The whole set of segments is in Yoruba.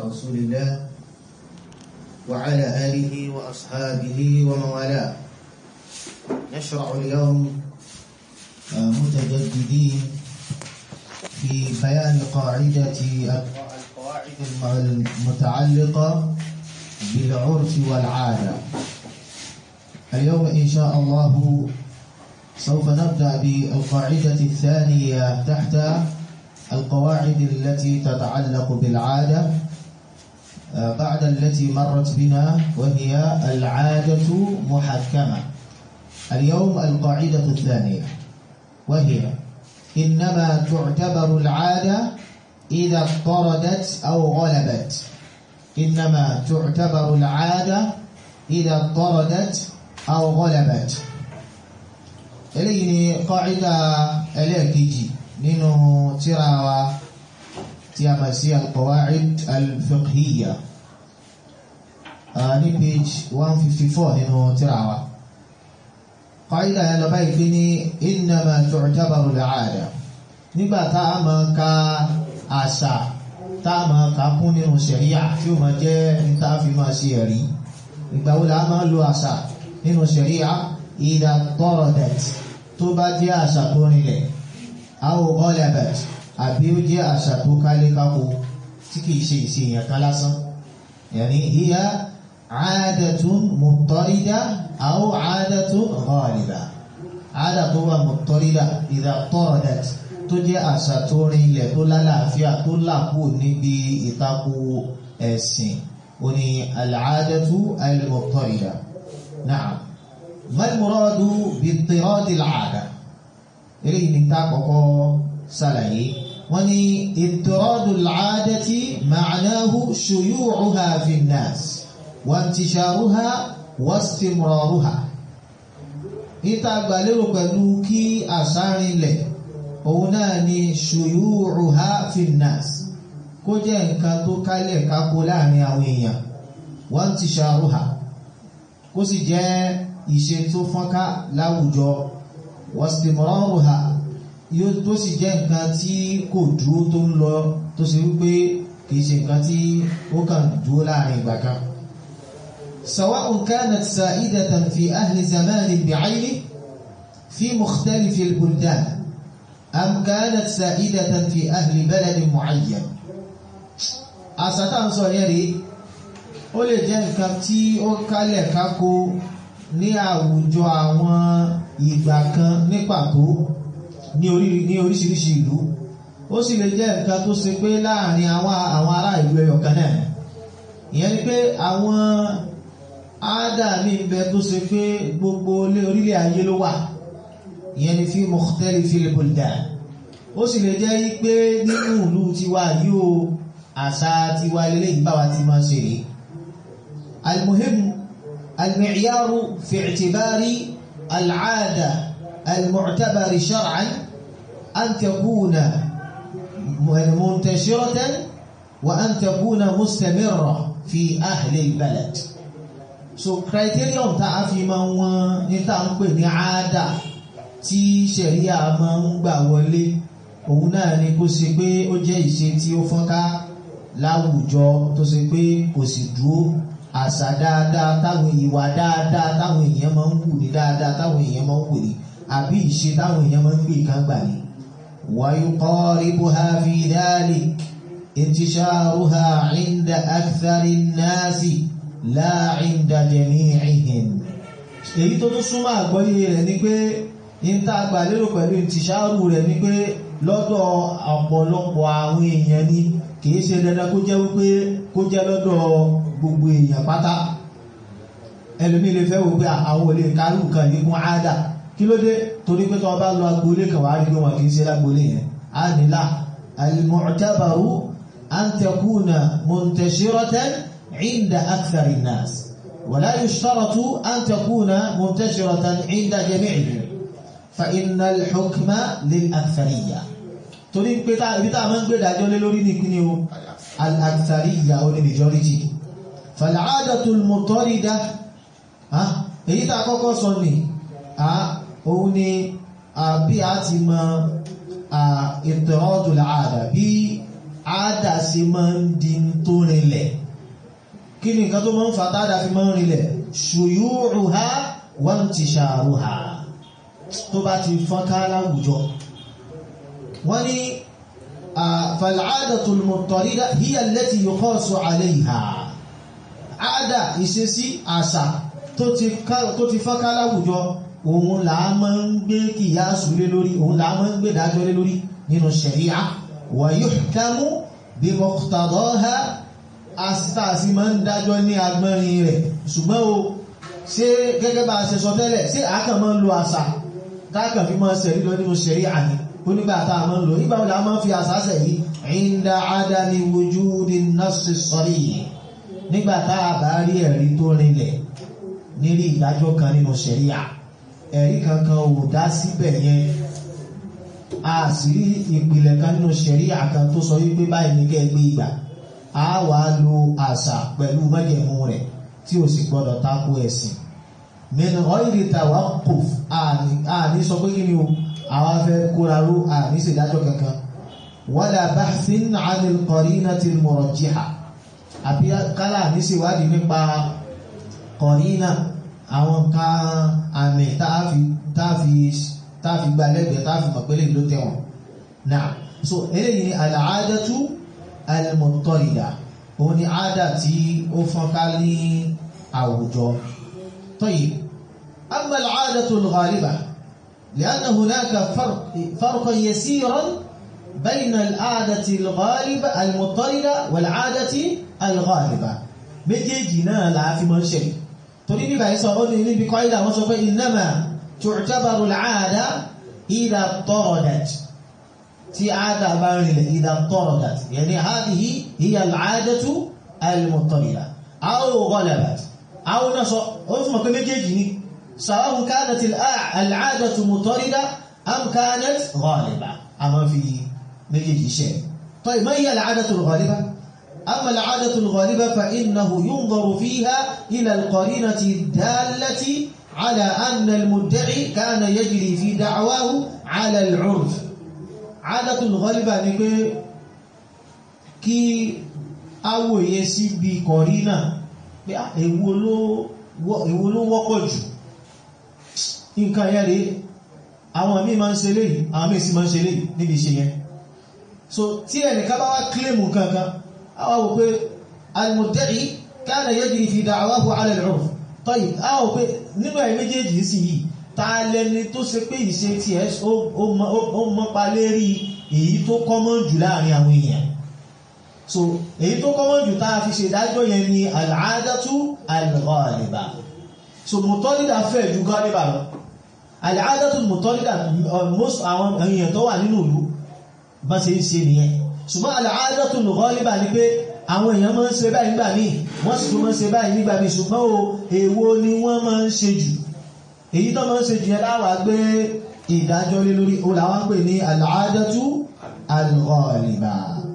رسول الله وعلى آله وأصحابه ومن والاه نشرع اليوم متجددين في بيان قاعدة القواعد المتعلقة بالعرف والعادة اليوم إن شاء الله سوف نبدأ بالقاعدة الثانية تحت القواعد التي تتعلق بالعادة بعد التي مرت بنا وهي العادة محكمة اليوم القاعدة الثانية وهي إنما تعتبر العادة إذا اضطردت أو غلبت إنما تعتبر العادة إذا اضطردت أو غلبت eléyìí ni kọ́ìdá ẹlẹ́ẹ̀kejì nínú tírà wa tí a mọ̀ sí al-qawa'id al-fiqhiyya ní page 154 nínú tírà wa kọ́ìdá yẹn lọ báyìí pé ní innama tu'tabaru al-'ada nígbà tá a máa ka àṣà tá a máa ka kún nínú ṣẹ̀ríyà tí ó máa jẹ́ ní tá a fi máa ṣe ẹ̀rí ìgbà wo la máa lo àṣà nínú ṣẹ̀ríyà ìdá tọ́rọ̀dẹ̀t tó bá jẹ́ àṣà tó rinlẹ̀ àwọn ọlẹ́bẹ̀t àbí ó jẹ́ àṣà tó kálé kákó tí kìí ṣe ìṣe èèyàn kan lásán yàní hiya àádẹ́tún mùtọ́rídá àwọn àádẹ́tún ghaliba àádà tó wà mùtọ́rídá ìdá tọ́rọ̀dẹ̀t tó jẹ́ àṣà tó rinlẹ̀ tó lálàáfíà tó làkú níbi ìtakò ẹ̀sìn ó ní al-àádẹ́tú al-mùtọ́rídá na'am ما المراد باضطراد العادة إليه نتاقق سلعي وني اضطراد العادة معناه شيوعها في الناس وانتشارها واستمرارها ìtàgbàlérò pẹ̀lú kí àsárinlẹ̀ òun náà ni ṣuyúrùhá finnas kó jẹ́ nǹkan tó kálẹ̀ kákó láàrin àwọn èèyàn wọ́n ti ṣàrùhá kó sì jẹ́ ìṣe tó fọ́nká láwùjọ wọ́sìtìmọ̀rọ̀rùhà yóò tó sì jẹ́ nǹkan tí kò dúró tó ń lọ tó sì wípé kìí ṣe nǹkan tí ó kàn dúró láàrin ìgbà kan سواء كانت سائدة في أهل زمان بعينه في مختلف البلدان أم كانت سائدة في أهل بلد معين أستطيع صغيري ó lè jẹ́ nǹkan tí ó kálẹ̀ kákó ní àwùjọ àwọn ìgbà kan ní pàtó ní oríṣiríṣi ìlú ó sì lè jẹ́ nǹkan tó ṣe pé láàrin àwọn àwọn ará ìlú ẹyọkan náà ìyẹn ni pé àwọn áádà mi ń bẹ tó ṣe pé gbogbo orílẹ̀ ayé ló wà ìyẹn ni fi mukhtalifil buldan ó sì lè jẹ́ pé nínú ìlú tiwa yóò àṣà tiwa lélẹ́yìn báwa ti máa ṣe rèé المهم المعيار في اعتبار العادة المعتبر شرعا أن تكون منتشرة وأن تكون مستمرة في أهل البلد so criterion tá a fi máa wọn ní tá a ń pè ní àádà tí ṣẹ̀ríà máa ń gbà wọlé òun náà ni kó ṣe pé ó jẹ́ ìṣe tí ó fọ́nká láwùjọ tó ṣe pé kò sì dúró àṣà dáadáa táwọn ìwà dáadáa táwọn èèyàn máa ń wù ní dáadáa táwọn èèyàn máa ń wù ní àbí ìṣe táwọn èèyàn máa ń gbé kan gbà ní. ويقاربها في ذلك انتشارها عند أكثر الناس لا عند جميعهم èyí tó tún súnmọ́ àgbọ́yé rẹ̀ ni pé ní tá a gbà lérò pẹ̀lú ìtìṣàrù rẹ̀ ni pé lọ́dọ̀ ọ̀pọ̀lọpọ̀ àwọn èèyàn ni kìí ṣe dandan kó jẹ́ wípé kó jẹ́ lọ́dọ̀ gbogbo èèyàn pátá ẹlòmí lè fẹ́ wò pé àwọn olè kárù kan yìí kún áádà kí ló dé torí pé tọ́ bá lọ agboolé kan wà á rí pé wọn kì í ṣe lágboolé yẹn á nílá al-mu'tabaru an takuna muntashiratan inda akthari an-nas wala yushtaratu an takuna muntashiratan inda jami'ihim fa inna al-hukma lil-akthariyya torí pé ibi tá a máa ń gbé ìdájọ́ lé lórí ní ìpínlẹ̀ o al-akthariyya ó ní majority fal-'adatu al-mutarida èyí tá a kọ́kọ́ sọ ní òun ni bí a ti mọ ìtọ́jú àdá bí àádà sí máa ń di tó rinlẹ̀ kí ni nǹkan tó máa ń fa tàádà fi máa ń rinlẹ̀ shuyu'uha wa intisharuha tó bá ti fọ́nká láwùjọ wọ́n ní fal'adatul muttarida hiya allati yuqasu 'alayha àádà ìṣesí àṣà tó ti fọ́nká láwùjọ òun là á máa ń gbé kìyàsù lé lórí òun là á máa ń gbé dájọ́ lé lórí nínú ṣẹ̀ríà wa yuhkamu bí muqtadaha asítàsí máa ń dájọ́ ní agbẹ́rin rẹ̀ ṣùgbọ́n o ṣé gẹ́gẹ́ bá a ṣe sọ tẹ́lẹ̀ ṣé àákàn máa ń lo àṣà táàkàn fi máa ṣẹ̀rí lọ nínú ṣẹ̀ríà ni onígbà tá a máa ń lò nígbà wo la máa ń fi àṣà ṣẹ̀rí inda adami wujudi nassi sarih nígbà tá a bá rí ẹ̀rí tó rinlẹ̀ nírí ìdájọ́ kan nínú ṣẹ̀ríà ẹ̀rí kankan ò dá síbẹ̀ yẹn a sì rí ìpìlẹ̀ kan nínú ṣẹ̀ríà kan tó sọ wípé báyìí ní kẹ́gbé ìgbà a wà lo àṣà pẹ̀lú májẹ̀mú rẹ̀ tí ó sì gbọ́dọ̀ tako ẹ̀sìn min ghayri tawaqquf àní sọ pé kí ni o àwọn afẹ́ kóraró àní ṣèdájọ́ kankan wala bahthin 'anil qarinati al-murajjiha àbí kálá ní ṣèwádìí nípa qarina àwọn nǹkan àmì táàfi gba lẹ́gbẹ̀ẹ́ táàfi mọ̀pẹ́lẹ̀ ló tẹ̀wọ̀n náà so eléyìí ni al-'adatu al-muttarida òun ni àádà tí ó fọ́nká ní àwùjọ طيب أما العادة الغالبة لأن هناك فرق فرقا يسيرا بين العادة الغالبة المضطردة والعادة الغالبة méjèèjì náà la fi máa ń ṣe torí bíbá yìí sọ ó ní níbi kọ́ ìdá wọ́n sọ pé innama tu'tabaru al-'ada idha taradat tí àádà bá rìnlẹ̀ idha taradat yani hadhihi hiya al-'adatu al-muttarida aw ghalabat aw náà sọ ó fún mọ̀ pé méjèèjì ni sawa'un kanat al-'adatu muttarida am kanat ghaliba a máa fi méjèèjì ṣe طيب ما هي العادة الغالبة أما العادة الغالبة فإنه ينظر فيها إلى القرينة الدالة على أن المدعي كان يجري في دعواه على العرف عادة الغالبة نقول كي awòye síbi kọ̀rínà pé èwo ló wọ́pọ̀ jù nǹkan yẹ́ rí àwọn míì máa ń ṣe léyìí àwọn míì sì máa ń ṣe léyìí níbi iṣẹ́ yẹn so tí ẹnìkan bá wá kílèmù kankan àwọn wò pé al-mudda'i kana yajri fi da'wahu 'ala al-'urf tayyib àwọn wò pé nínú ẹ̀ méjèèjì sí yìí ta lẹni tó ṣe pé ìṣe tí ẹ ó mọ́pa lérí èyí tó kọ́mọ́ jù láàrin àwọn èèyàn so èyí tó kọ́mọ́ jù tá a fi ṣe ìdájọ́ yẹn ni al-'adatu al-ghaliba so mutọ́lídà fẹ́ ju ghaliba lọ al-'adatu mutọ́lídà most àwọn èèyàn tó wà nínú ìlú bá ṣe ń ṣe nìyẹn ṣùgbọ́n al-'adatu al-ghaliba ni pé àwọn èèyàn máa ń ṣe báyìí nígbà míì wọ́n sì tún máa ń ṣe báyìí nígbà míì ṣùgbọ́n o èwo ni wọ́n máa ń ṣe jù èyí tó máa ń ṣe jù yẹn láwàá gbé ìdájọ́ lé lórí o làwọn pè ní al-'adatu al-ghaliba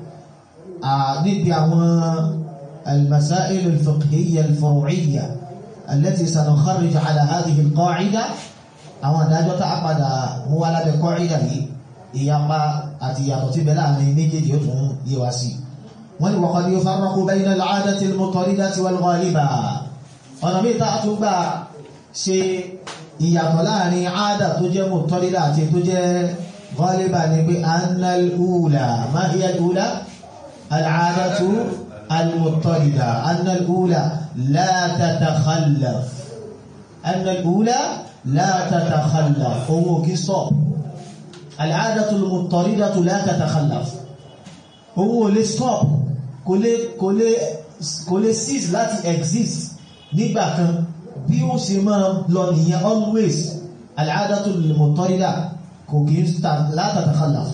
níbi àwọn al-masail al-fiqhiyya al-furu'iyya allati sanukharrij 'ala hadhihi al-qa'ida àwọn ìdájọ́ tá a padà mú wá lábẹ́ qa'ida yìí ìyapa àti ìyàtọ̀ tí bẹ́ẹ̀ láàrin méjèèjì ó tún yé wa sí wọ́n ni waqad yufarraqu bayna al-'adati al-mutaridati wal-ghaliba ọ̀nà bí ta tún gbà ṣe ìyàtọ̀ láàrin àádà tó jẹ́ mutarida àti tó jẹ́ ghaliba ni pé anna al-ula ma hiya al-ula al-'adatu al-mutarida anna al-ula la tatakhallaf anna al-ula la tatakhallaf owó kí sọ́ọ̀ العادة المضطردة لا تتخلف هو lè stop kò lè kò lè kò lè cease láti exist nígbà kan bí ó ṣe máa lọ nìyẹn always العادة المضطردة kò kí لا تتخلف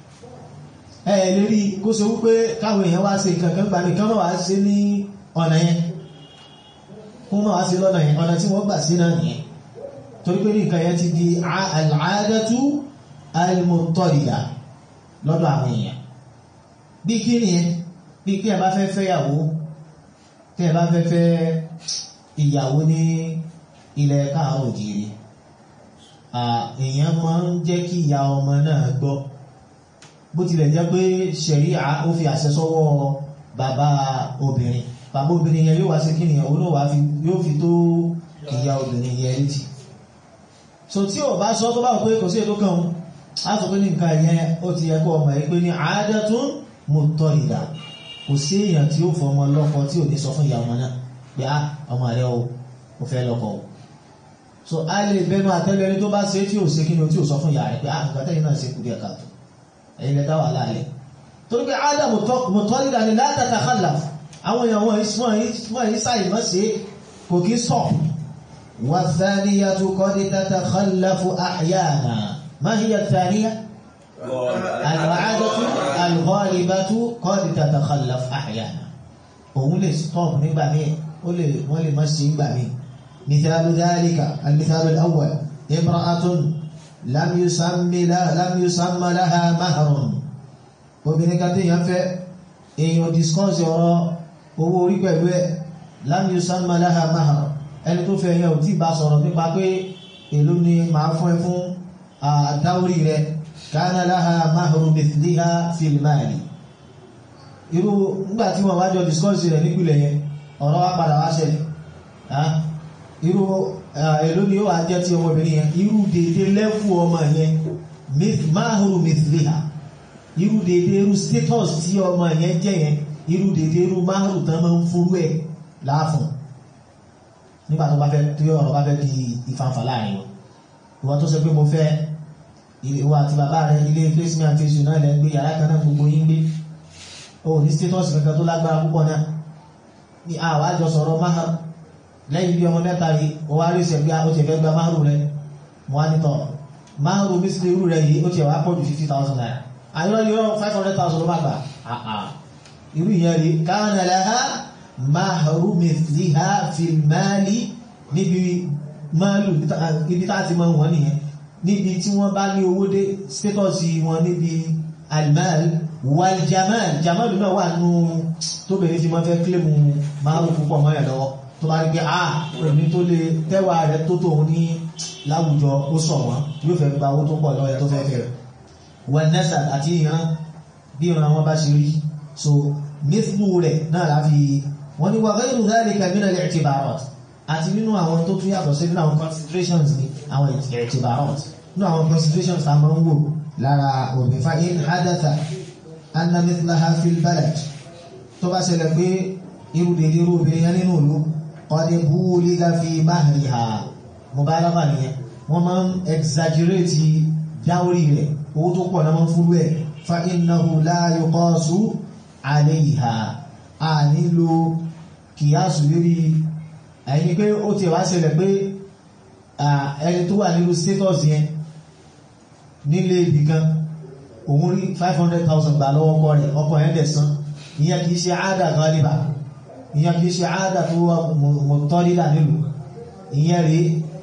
ẹ lè rí kó ṣe wípé káwọn èèyàn wá ṣe nǹkan kan gbà mí kán máa wá ṣe ní ọ̀nà yẹn kó máa wá ṣe lọ́nà yẹn ọ̀nà tí wọ́n gbà sí náà nìyẹn torí pé ní nǹkan yẹn ti di al-'adatu al-muttarida lọ́dọ̀ àwọn èèyàn bí kí ni ẹ bí kí ẹ bá fẹ́ fẹ́ ìyàwó kí ẹ bá fẹ́ fẹ́ ìyàwó ní ilẹ̀ káàrọ̀ òjìrì èèyàn máa ń jẹ́ kí ìyá ọmọ náà gbọ́ bó tilẹ̀ jẹ́ pé ṣẹ̀ríà ó fi àṣẹ sọ́wọ́ bàbá obìnrin bàbá obìnrin yẹn yóò wá sí kíni òun náà wá fi yóò fi tó ìyá obìnrin yẹn létí so tí ò bá sọ tó bá wọ pé kò sí ètò kan á sọ pé ní nǹkan yẹn ó ti yẹ kó ọmọ yìí pé ní àádọ́tún mutarida kò sí èèyàn tí ó fọmọ lọ́kọ tí ò ní sọ fún ìyá ọmọ náà pé á ọmọ rẹ o ò fẹ́ lọ́kọ o so a lè bẹnu àtẹ́lẹ̀ ẹni tó bá ṣe tí ò ṣe kí ni o tí ò sọ fún ìyá rẹ pé á nǹkan tẹ́yìn náà ṣe kú díẹ̀ káàtó ẹ̀yin lẹ́dá wà láàlẹ́ torí pé ádá mutarida ni la tatakhallaf àwọn èèyàn wọ́n yìí sáì mọ́ sí kò kí sọ wà thaniyatu qad tatakhallafu ahyana ma hiya thaniya al-'adatu al-ghalibatu qad tatakhallaf ahyana òun lè stop nígbà míì wọ́n lè mọ́ sí nígbà míì mithalu dhalika al-mithalu al-awwal imra'atun lam yusammi laha lam yusamma laha mahrun obìnrin kan tí èèyàn fẹ́ èèyàn discuss ọ̀rọ̀ owó orí pẹ̀lú ẹ̀ lam yusamma laha mahar ẹni tó fẹ́ yẹn ò tí bá sọ̀rọ̀ nípa pé èló ni màá fún ẹ fún àdáwórí rẹ kana laha mahru mithliha fil mali irú nígbà tí wọ́n wájọ discuss rẹ̀ nípìnlẹ̀ yẹn ọ̀rọ̀ wá padà wá ṣẹlẹ̀ irú èló ni ó wà jẹ́ ti ọmọbìnrin yẹn irú dédé lẹ́fù ọmọ yẹn mahru mithliha irú dédé irú status tí ọmọ yẹn jẹ́ yẹn irú dédé irú márùn tán máa ń fúrú ẹ̀ láàfún nígbà tó bá fẹ́ tí ọ̀rọ̀ bá fẹ́ di ìfànfà láàrin wọn ìwọ tó sọ pé mo fẹ́ ìwọ àti bàbá rẹ ilé fésìmì àti èṣù náà lẹ́ ń gbé yàrá kan náà gbogbo yín gbé o ní status kankan tó lágbára púpọ̀ náà ní àwọn àjọ sọ̀rọ̀ máhàrù lẹ́yìn bí ọmọ mẹ́ta rí o wá rí ìṣẹ̀gbé o ti fẹ́ gba máhàrù rẹ mo wá nítọ̀ máhàrù mísìlẹ̀ irú rẹ yìí ó ti wá pọ̀ ju fifty thousand naira àyọ̀ yọ̀ five hundred thousand ló má gbà irú ìyẹn rí kana laha mahru mithliha fil mali níbi máàlù ibi tá ti máa wọ́n nìyẹn níbi tí wọ́n bá ní owó dé status wọn níbi almal wal jamal jamal náà wà nù tó bẹ̀rẹ̀ fi máa fẹ́ kílèmù máàlù púpọ̀ mọ́yà lọ́wọ́ tó bá rí pé a òní tó lè tẹ́wà rẹ̀ tó tòun ní láwùjọ ó sọ wọn yóò fẹ́ gba owó tó pọ̀ lọ́wọ́ tó fẹ́ fẹ́ wọn nẹ́sà àti ìran bí ìran wọn bá ṣe rí so mithlu rẹ̀ náà láfi wọ́n ní wa ghayru dhalika min al-i'tibarat àti nínú àwọn tó tún yàtọ̀ sí nínú àwọn considerations ní àwọn i'tibarat nínú àwọn considerations tá a máa ń wò lára òbí fa in hadatha anna mithlaha fil balad tó bá ṣẹlẹ̀ pé irú dèdè irú obìnrin yẹn nínú ìlú qad buligha fi mahriha mubalagha nìyẹn wọ́n máa ń exaggerate dáwórí rẹ̀ owó tó pọ̀ náà máa ń fúrú ẹ̀ fa innahu la yuqasu alayha a nílò kìyàsù lórí ẹni pé ó ti wá ṣẹlẹ̀ pé ẹni tó wà nílò status yẹn nílé ibì kan òun rí 500,000 gbà lọ́wọ́ ọkọ rẹ̀ ọkọ yẹn dẹ̀ san ìyẹn kìí ṣe àádà galiba ìyẹn kìí ṣe àádà tó wà mọ̀tọ́lílà nílùú ìyẹn rí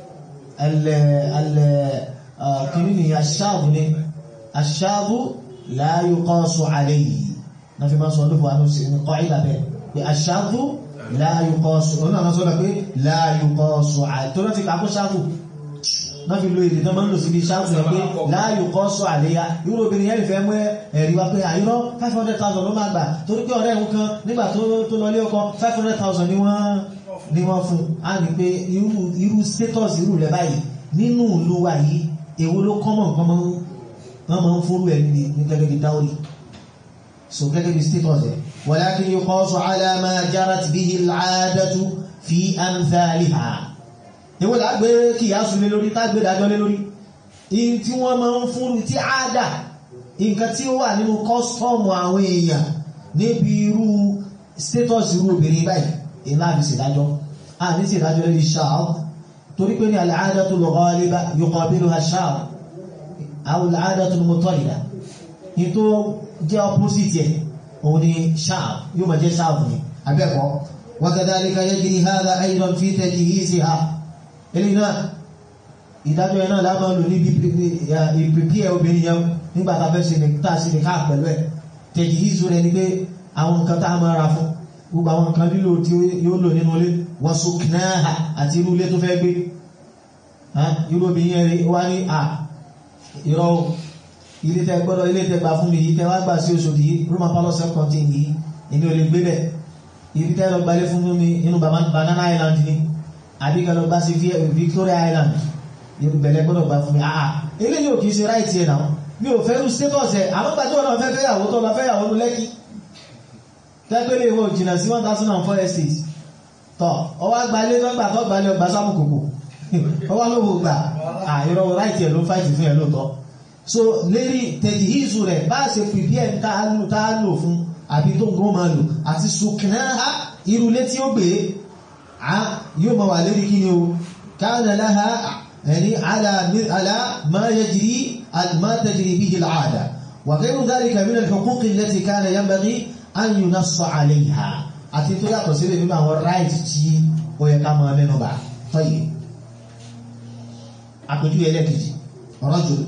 ẹlẹ́ kìíní ni aṣáàbù ni aṣáàbù la yuqasu alayhi na fi máa sọ ọdún fún àwọn kọ́ ìlà bẹ́ẹ̀ pé aṣáàbù la yuqasu ọ̀nà àwọn sọ́dọ̀ pé la yuqasu alayhi tó rántí kàkó ṣáàbù náà fi lo èdè tó máa ń lò sí bí ṣáàbù rẹ̀ pé la yuqasu alayha irú obìnrin yẹn fẹ́ mú ẹ̀rí wa pé àyírọ́ 500,000 ló máa gbà torí pé ọ̀rẹ́ ẹ̀hún kan nígbà tó lọ lé ọkọ 500,000 ni wọ́n ni wọ́n fún a ní pé irú status irú rẹ̀ báyìí nínú ìlú wa yìí èwo ló kọ́mọ̀ nǹkan wọ́n máa ń fúrú ẹ̀ ní gẹ́gẹ́ bí dáwọ́rì so gẹ́gẹ́ bí status ẹ̀ walakin yuqasu ala ma jarat bihi al-'adatu fi amthaliha èwo là gbé kí ìyá sùn lé lórí tá gbé dájọ́ lé lórí in tí wọ́n máa ń fúrú tí àádà nǹkan tí ó wà nínú kọ́sítọ́ọ̀mù àwọn èèyàn níbi irú status irú obìnrin báyìí ìlà àbí ṣèdájọ́ a ní ṣèdájọ́ lórí ṣáà torí pé ní al-'adatu al-ghaliba yuqabiluha ash-shar aw al-'adatu al-mutalida ní tó jẹ́ opposite ẹ̀ òun ni ṣáà yóò máa jẹ́ ṣáà fún mi abẹ́kọ̀ wa kadhalika yajri hadha aydan fi tajhiziha eléyìí náà ìdájọ́ yẹn náà lábàá lò níbi ìpèpè ẹ̀ obìnrin yẹn nígbà tá a fẹ́ ṣe ní tá a ṣe ní káà pẹ̀lú ẹ̀ tajhizu rẹ̀ ni pé àwọn nǹkan tá a máa ra fún gbogbo àwọn nǹkan lílò tí yóò lò nínú ilé wa suknaha àti irú ilé tó fẹ́ gbé irú obìnrin yẹn rí wá ní à irọ́ ilé tẹ gbọ́dọ̀ ilé tẹ gbà fún mi yìí tẹ wá gbà sí Òṣòdì yìí Roman palace contain yìí èmi ò lè gbé bẹ̀ ibi tẹ lọ gbalé fún mi inú Banana Island ni àbí kẹ lọ gbà sí Victoria Island irú bẹ̀lẹ̀ gbọ́dọ̀ gbà fún mi àà eléyìí ò kìí ṣe right ẹ̀ náà mi ò fẹ́rù status ẹ̀ àwọn gbàjọ́ náà fẹ́ fẹ́yàwó tó lọ fẹ́yàwó ní lẹ́kì tẹ́gbẹ́lẹ̀ ìwọ̀ jìnà sí 1004 estate tọ́ ọwá gbalé lọ́gbà tó gbalé ọgbà sámùkòkò ọwá lówó gbà àìrọ̀ right ẹ̀ ló fàìtì fún ẹ̀ lóòtọ́ so lérí tẹ̀jì ìzù rẹ̀ bá ṣe pìpì ẹ̀ tá a lò fún àbí tó gbọ́n máa lò àti sùkìnà irú lé tí ó gbé yóò máa wà lérí kí ni o káàdà láha يعني على على ما يجري ما تجري به العادة وغير ذلك من الحقوق التي كان ينبغي أن ينص عليها أتيتو يا قصير بما هو الرايت تي ويكما منه بعد طيب أقول لك رجل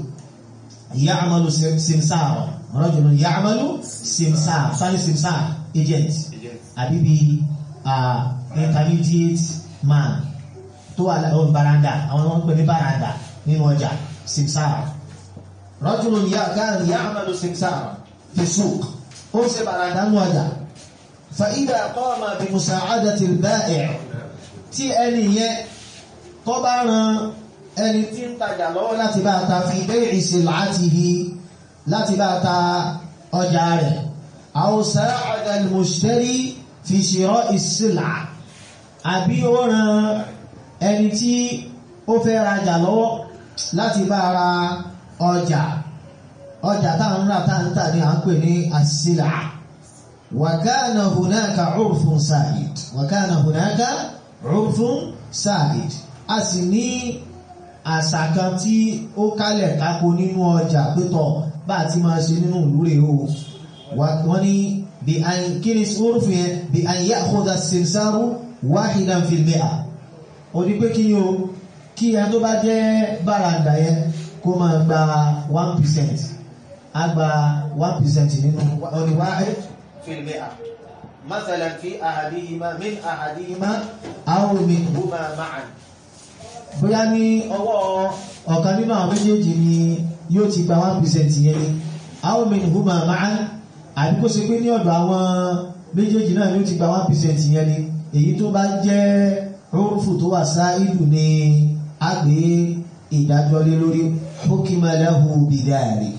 يعمل سمسارا رجل يعمل سمسار ثاني سمسار agent أبيبي uh, intermediate man tó wà lọ́wọ́ baranda àwọn ọmọ ń pè ní baranda nínú ọjà simsara rajulun káàrin ya amalu simsara fi suq ó ṣe baranda nínú ọjà fa idha qama bi musa'adati al-ba'i' tí ẹni yẹn tó bá ran ẹni tí ń tajà lọ́wọ́ láti bá ta fi bay'i sil'atihi láti bá ta ọjà rẹ̀ aw sa'ada al-mushtari fi shira'i as-sil'a àbí ó ran ẹni tí ó fẹ́ rajà lọ́wọ́ láti bá ra ọjà ọjà táwọn rà táǹtà ní à ń pè ní àṣìlá wàkánà hùnáka urfun sáàid wàkánà hùnáka urfun sáàid a sì ní àṣà kan tí ó kálẹ̀ kákó nínú ọjà pẹ́tọ̀ bá ti máa ṣe nínú ìlú rẹ̀ o wọ́n ní bí kí ni urfun yẹn bí an ya'khudha simsaru wahidan fil mi'a ó ní pé kí ni o kí ẹ tó bá jẹ́ báràndà yẹn kó máa gba 1% a gba 1% nínú ọdí wáhid fil mi'a mathalan fi ahadihima min ahadihima aw minhuma ma'an bóyá ní ọwọ́ ọ̀kan nínú àwọn méjèèjì ni yóò ti gba 1% yẹn ni aw minhuma ma'an àbí kó ṣe pé ní ọ̀dọ̀ àwọn méjèèjì náà yóò ti gba 1% yẹn ni èyí tó bá jẹ́ rúrùfù tó wà sáìdù ní agbé ìdájọ́ lé lórí hukima lahu bidhalik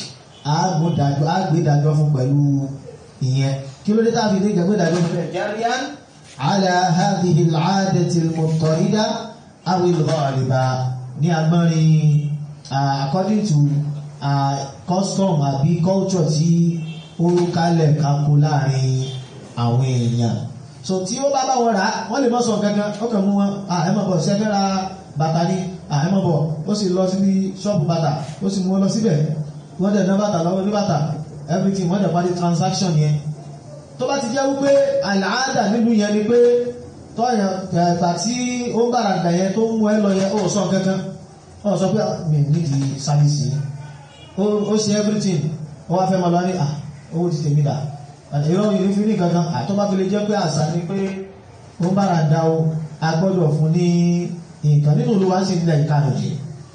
agbédájọ́ fún pẹ̀lú ìyẹn kí ló dé tàbí ní ìgbàgbédájọ́ fún jariyan ala hadhihi al-'adati al-muttarida aw al-ghaliba ní agbọ́nrin according to uh, custom àbí culture tí ó kálẹ̀ kakó láàrin àwọn èèyàn so tí ó bá bá wọn rà wọ́n lè mọ́ sọ gangan ó kàn mú wọn ẹmọ́ bọ̀ ṣẹ́fẹ́ ra bàtà ní ẹmọ́ bọ̀ ó sì lọ sí ṣọ́ọ̀bù bàtà ó sì mú wọn lọ síbẹ̀ wọ́n dẹ̀ ná bàtà lọ́wọ́ ní bàtà everything wọ́n dẹ̀ parí transaction yẹn tó bá ti jẹ́ wípé àlàáda nínú yẹn ni pé tọ́yàn tà tí ó ń bàrà dà yẹn tó ń mú ẹ lọ yẹn ó sọ kankan ó sọ pé mi nídìí sáyẹ́nsì ó ṣe everything ó wá fẹ́ máa lọ ní owó ti tèmi dà ìrọ̀ ìlú fi ní kankan àtọ́bá fi lè jẹ́ pé àṣà ní pé ó ń bára dá o agbọ́dọ̀ fún ní nǹkan nínú olúwa sí ilẹ̀ ìkànnì jì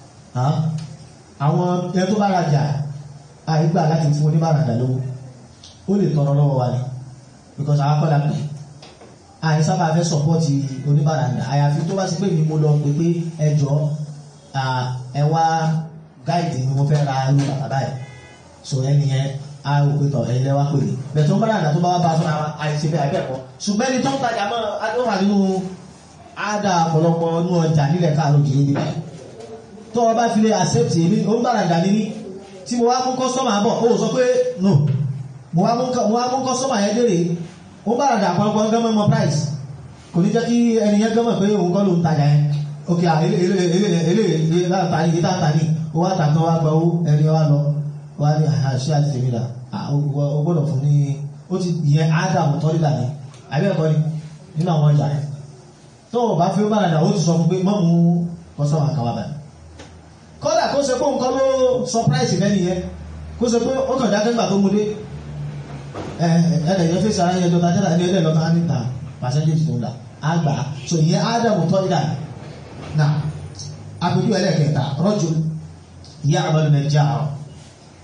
àwọn ẹ tó bára jà àìgbà láti fún oníbàrà dà lówó ó lè tọrọ lọ́wọ́ wa ni because àwọn akọ́dà pé àì sábà fẹ́ sọpọ́ọ̀tì oníbàrà dà àyàfi tó bá sí pé mi mo lọ pé pé ẹjọ́ ẹ wá gáìdì mi mo fẹ́ ra irú bàbá báyìí so ẹni yẹn àwòpétọ̀ ẹ̀lẹ́ wá pèrè bẹ̀tọ̀ bá dàgbà tó bá wá bá fún ara àìsí bẹ́ẹ̀ abẹ́ẹ̀kọ́ ṣùgbọ́n ẹni tó ń tajà mọ́ adóhà nínú àdá ọ̀pọ̀lọpọ̀ inú ọjà nílẹ̀ káàró kìí bí báyìí tó o bá fi lè accept èmi ó ń bára dà níní tí mo wá mú kọ́sọ́mà bọ̀ ó sọ pé no mo wá mú kọ́sọ́mà yẹn dèrè ó ń bára dà ọ̀pọ̀lọpọ̀ gẹ́mọ̀ mọ́ price kò ní jẹ́ kí ẹni yẹn gẹ́mọ̀ pé òun kọ́ ló ń tajà yẹn ok eléyìí tani ìta tani ó wá tàbí wá gba owó ẹni wá lọ wá ní àṣẹ àti tèmi dà o gbọ́dọ̀ fún ní ó ti yẹn ádámù tọ́lídà ní àbẹ́ẹ̀kọ́ ni nínú àwọn ọjà rẹ̀ tó o bá fi ó bára dà ó ti sọ fún pé mọ́ mú kọ́sọ́mà kan wá báyìí kọ́dà kó ṣe pé nǹkan ló surprise fẹ́ nìyẹn kó ṣe pé ó kàn dákẹ́ gbà tó mú dé ẹ̀ẹ́dẹ̀ yẹn fèsì ara yẹn lọ́ta jẹ́ta ní ẹ̀dẹ̀ lọ́ta níta percentage tó ń dà àgbà so ìyẹn ádámù tọ́lídà náà àpèjú ẹlẹ́kẹta rọ́jò ìyá àbálù nàìjíríà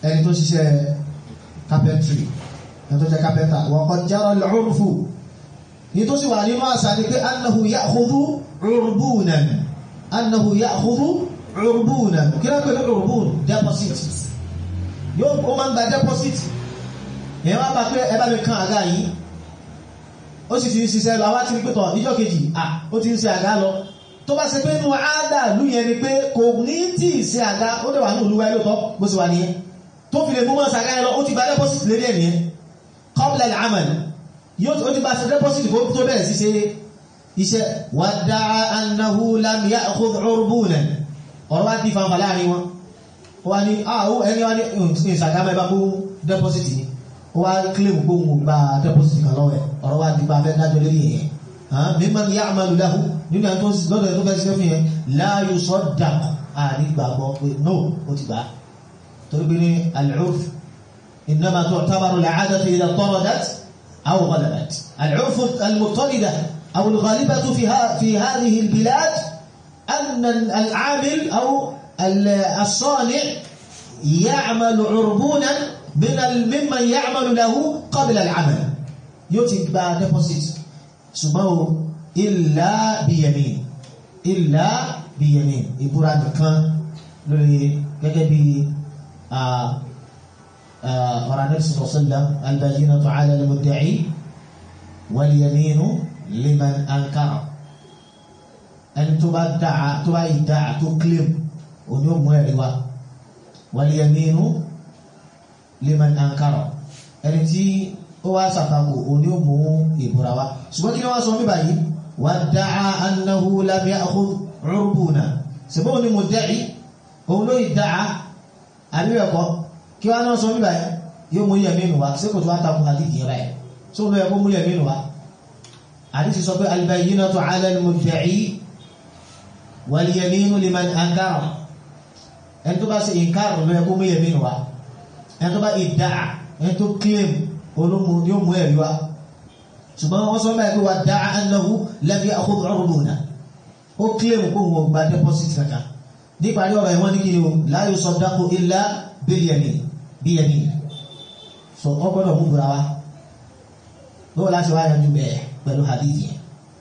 ẹni tó ṣiṣẹ́ carpentry ẹni tó jẹ́ carpenter wọ́n kọ́ jára lọ́rùfù ní tó sì wà nínú àṣà ni pé annahu ya'khudhu urbunan annahu ya'khudhu urbunan kí ló pẹ̀lú urbun deposit yóò ó máa ń gba deposit èèyàn wá bá pé ẹ bá mi kan àga yìí ó sì ti ń ṣiṣẹ́ lọ àwa ti rí pé tọ̀ ìjọ́ kejì à ó ti ń ṣe àga lọ tó bá ṣe pé inú àádà lú yẹn ni pé kò ní tí ì ṣe àga ó dẹ̀ wà ní olúwa lóòótọ́ bó ṣe wà nìyẹn tó fi lè mú mọ́ ṣàgá yẹn lọ ó ti gba deposit lérí ẹ̀ nìyẹn qabla al-amal yóò ó ti bá ṣe deposit kó tó bẹ̀rẹ̀ sí ṣe iṣẹ́ wadda'a annahu lam ya'khudh urbunan ọ̀rọ̀ wá di fanfà láàrin wọn ó wá ní àwọ ẹni wá ní ìṣàgá mẹ́bà kó deposit ni ó wá claim kó ń gba deposit kan lọ́wọ́ ẹ̀ ọ̀rọ̀ wá di bá fẹ́ dájọ́ lérí ẹ̀yẹn mimman ya'malu lahu nínú ẹni tó lọ́dọ̀ ẹ̀ tó fẹ́ ṣiṣẹ́ fún yẹn la yusaddaq àní gbàgbọ́ pé no ó ti gbà á torí pé ní al-urf innama tu'tabaru al-'adatu idha taradat aw ghalabat al-urf al-mutarida aw al-ghalibatu fi hadhihi al-bilad anna al-'amil aw الصانع يعمل عربونا من ممن يعمل له قبل العمل يتبع deposit ṣùgbọ́n إلا بيمين إلا بيمين ìbúra nìkan lórí gẹ́gẹ́ bí ọ̀rọ̀ Ànábì sallallahu alaihi wasallam البينة على المدعي واليمين لمن أنكر ẹni tó bá dáa tó bá yìí dáa tó claim òní ò mú ẹ̀rí wa wal-yaminu liman ankara ẹni tí ó wá sàtàkù òní ò mú ìbúra wa ṣùgbọ́n kí ni wọ́n sọ mí báyìí wadda'a annahu lam ya'khudh urbuna ṣùgbọ́n òní mudda'i òun ló ìdáa àbíwẹ̀kọ́ kí wọ́n náà sọ mí báyìí yóò mú yaminu wa sí kò tó wá takù àdìgì rẹ̀ tó ló yẹ kó mú yaminu wa àdìsí sọ pé al-bayyinatu 'ala al-mudda'i wal-yaminu liman ankara ẹni tó bá ṣe ìkárò lọ ẹkú mú yẹmí wa ẹni tó bá ìdá ẹni tó claim olómù yóò mú ẹ̀rí wa ṣùgbọ́n wọ́n sọ báyìí pé wà dá annahu lam ya'khudh urbuna ó claim kó wọn gba deposit kankan níparí ọ̀rọ̀ ìwọ́n ní kí ni o la yusaddaqu illa bil yamin bí yamin so ọ gbọ́dọ̀ mú bura wa lọ́wọ́ láti wá yanjú bẹ́ẹ̀ pẹ̀lú hadith yẹn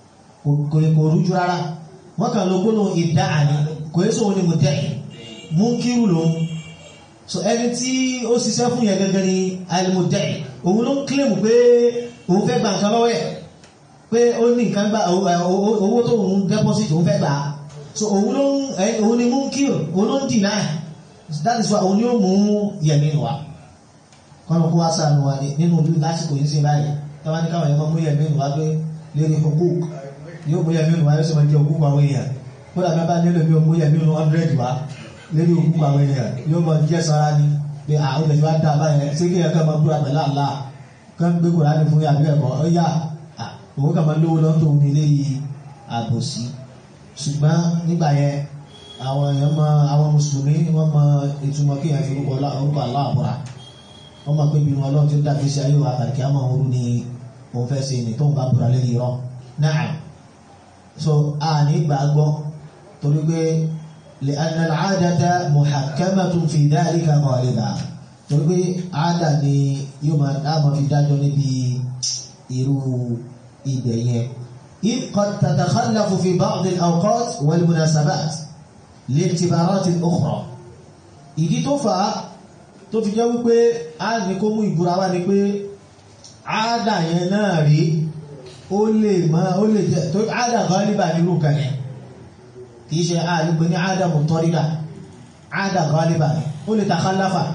kò rújú rárá wọ́n kàn ló gbóná ìdá àní kò yẹ sóhun ni mo tẹ́ múnkírù lòun so ẹni tí ó ṣiṣẹ́ fún yẹn gẹ́gẹ́ ni alimudẹ́ òun ló ń kílèmù pé òun fẹ́ gba nǹkan lọ́wọ́ ẹ̀ pé ó ní nǹkan gba owó tó òun deposit òun fẹ́ gbà á so òun ló ń òun ni múnkírù òun ló ń deny that is why òun ni ó mú yẹ̀mí wa kọ́nà kó wá sànù wa nínú ìlú lásìkò yìí sí báyìí tọ́wá ní káwọn ẹ̀kọ́ mú yẹ̀mí wa pé lérí hukuk yóò mú yẹ̀mí wa yóò sì máa jẹ́ hukuk àwọn èèyàn kódà bí a bá nílò bí o mú yẹ̀mí wa hundred wa lórí òkú àwọn èèyàn yóò mọ jẹ́ sára ní pé àwọn èèyàn wá dá báyẹn sí kí ẹ̀kọ́ máa búra pẹ̀lú àlá kán gbé kùránì fún yàrá ẹ̀kọ́ ó yà òun kà máa lówó lọ́tò ní ilé yìí àbòsí ṣùgbọ́n nígbà yẹn àwọn èèyàn mọ àwọn mùsùlùmí wọ́n mọ ìtumọ̀ kí èèyàn fi orúkọ àlá àbúrà wọ́n mọ̀ pé bí wọn lọ́n ti ń dàgbé sí ayé wa àtàkì àmọ́ òru ni òun fẹ́ ṣe ní tóun bá búra lẹ́yìn irọ́ náà so a ní gbàgbọ́ torí pé لأن العادة محكمة في ذلك غالبا torí pé àádà ni yóò máa dáàmà fi dájọ́ níbi irú ibẹ̀ yẹn إذ قد تتخلف في بعض الأوقات والمناسبات لاعتبارات أخرى ìdí tó fà á tó fi jẹ́ wípé a ní kó mú ìbúra wá ni pé àádà yẹn náà rí ó lè máa ó lè jẹ́ tó àádà gálíbà nírú kan yẹn kìí ṣe àlùgbé ní àádà mọ̀tọ́rídà àádà gálíbà ó lè takhallafa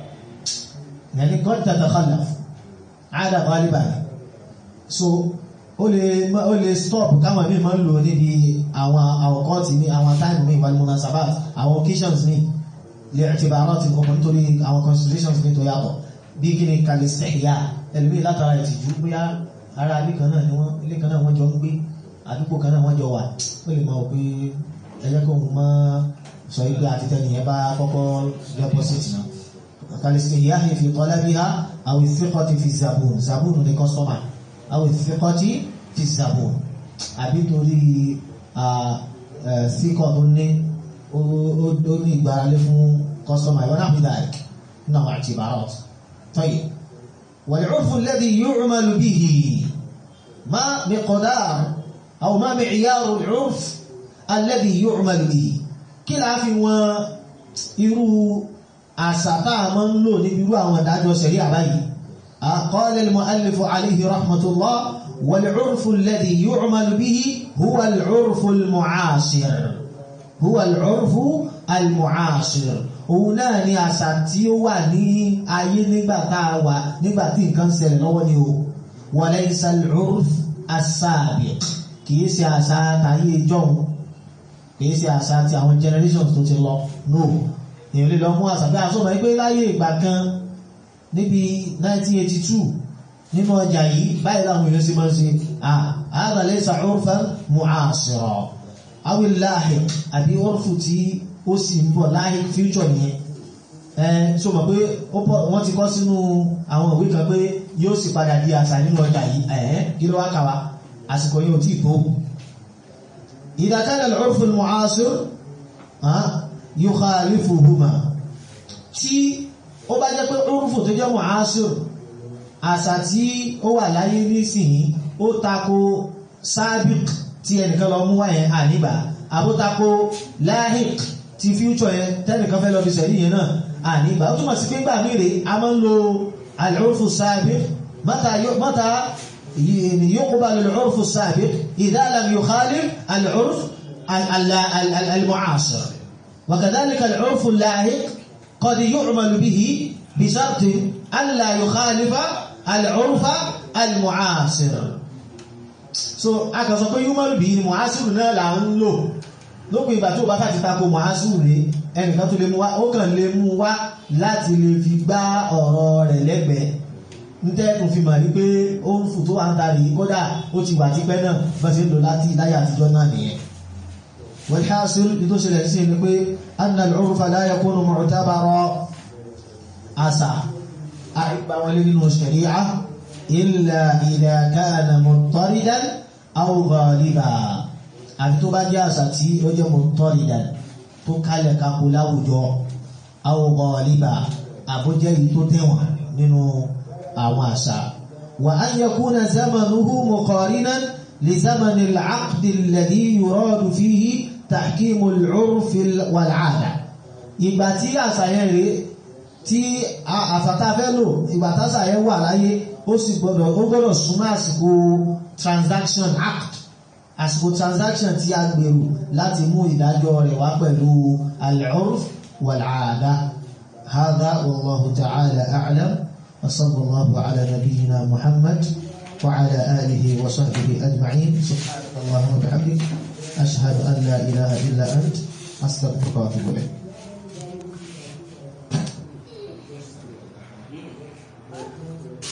yàní kọ́ tatakhallafa àádà gálíbà so ó lè ó lè stop káwọn míì máa ń lò níbi àwọn àwọ̀kọ́ọ̀tì ní àwọn táìmù míì wal munasabat àwọn occasions míì lè i'tibarat ọmọ nítorí àwọn considerations míì tó yàtọ̀ bí kí ni kalistihya ẹlòmíì látara ìtìjú bóyá ara ilé kan náà ni wọ́n ilé kan náà wọ́n jọ ń gbé àdúgbò kan náà wọ́n jọ wà ó lè máa wò pé ẹjẹ́ kó mọ́ sọ igbe àti tẹ́nìyàn bá kọ́kọ́ deposit náà kalistihya fi talabiha aw thiqati fi zabun zabun ní customer àwọn ìfẹ́kọ́tí fi zàbò àbí torí síkọ̀ tó ní ó ní ìgbáralé fún kọ́sọ́mà ìwọ́n náà fi dàrí نوع اعتبارات طيب والعرف الذي يعمل به ما مقدار أو ما معيار العرف الذي يعمل به كلا في irú àṣà táà mọ́ ń lò níbi irú àwọn ìdájọ́ ṣẹ̀rí àbáyìí قال المؤلف عليه رحمة الله والعرف الذي يعمل به هو العرف المعاصر هو العرف المعاصر òun náà ni àṣà tí ó wà ní ayé nígbà tá a wà nígbà tí nǹkan ṣẹlẹ̀ lọ́wọ́ ni o وليس العرف السابق kìí ṣe àṣà tàyé jọ̀hún kìí ṣe àṣà ti àwọn generations tó ti lọ no èèyàn lè lọ mú àṣà bí aṣọ mọ̀ pé láyé ìgbà kan níbi 1982 nínú ọjà yìí báyìí láwọn èèyàn sí máa ń ṣe هذا ليس عرفا معاصرا أو اللاحق àbí orfu tí ó sì ń bọ̀ láhìk future nìyẹn ẹ so mọ̀ pé wọ́n ti kọ́ sínú àwọn ìwé kan pé yóò sì padà di àṣà nínú ọjà yìí ẹ̀ẹ́ kí ló wá kà wá àsìkò yóò tí tó إذا كان العرف المعاصر يخالفهما tí ó bá jẹ́ pé urfu tó jẹ́ mu'asir àṣà tí ó wà láyé nísìnyí ó tako sábìk tí ẹnìkan lọ mú wá yẹn àníbà àbótako láhìk ti future yẹn tẹ́nìkan fẹ́ lọ fi sẹ̀rí yẹn náà àníbà ó túnmọ̀ sí pé gbà mírè a máa ń lo al-urfu sábìk mata يقبل العرف السابق إذا لم يخالف العرف المعاصر وكذلك العرف اللاحق قد يعمل به بشرط ألا يخالف العرف المعاصر so a kàn sọ pé human being muhasiru náà là ń lò lópin ìgbà tí ó bá fà ti tako muhasiru rẹ̀ ẹnìkan tó lè mú wá ó kàn lè mú wá láti lè fi gbá ọ̀rọ̀ rẹ̀ lẹ́gbẹ̀ẹ́ ń tẹ́kùn fi mọ̀ rí pé ó ń fò tó wà ń tarí kódà ó ti wà tipẹ́ náà bá ti ń lò láti láyé àtijọ́ náà nìyẹn والحاصل بدوش الحسين يقول أن العرف لا يكون معتبرا أسع أعب ولين الشريعة إلا إذا كان مضطردا أو غالبا àbí tó bá jẹ́ àṣà tí ó jẹ́ mọ̀tọ́rìdà tó kálẹ̀ kakó láwùjọ أو غالبا àbójẹ́ yìí tó tẹ̀wọ̀n nínú àwọn àṣà وأن يكون زمنه مقارنا لزمن العقد الذي يراد فيه تحكيم العرف والعادة ìgbà tí àṣàyẹn rèé tí àfàtàfẹ́ lò ìgbà tásàyẹn wà láyé ó sì gbọdọ̀ ó gbọdọ̀ súnmọ́ àsìkò transaction act àsìkò transaction tí a gbèrò láti mú ìdájọ́ rẹ̀ wá pẹ̀lú al-urf wal-aada hadha wallahu ta'ala a'lam wa sallallahu ala nabiyyina muhammad wa ala alihi wa sahbihi ajma'in subhanaka allahumma wa bihamdik ashhadu an la ilaha illa ant astaghfiruka wa atubu ilayk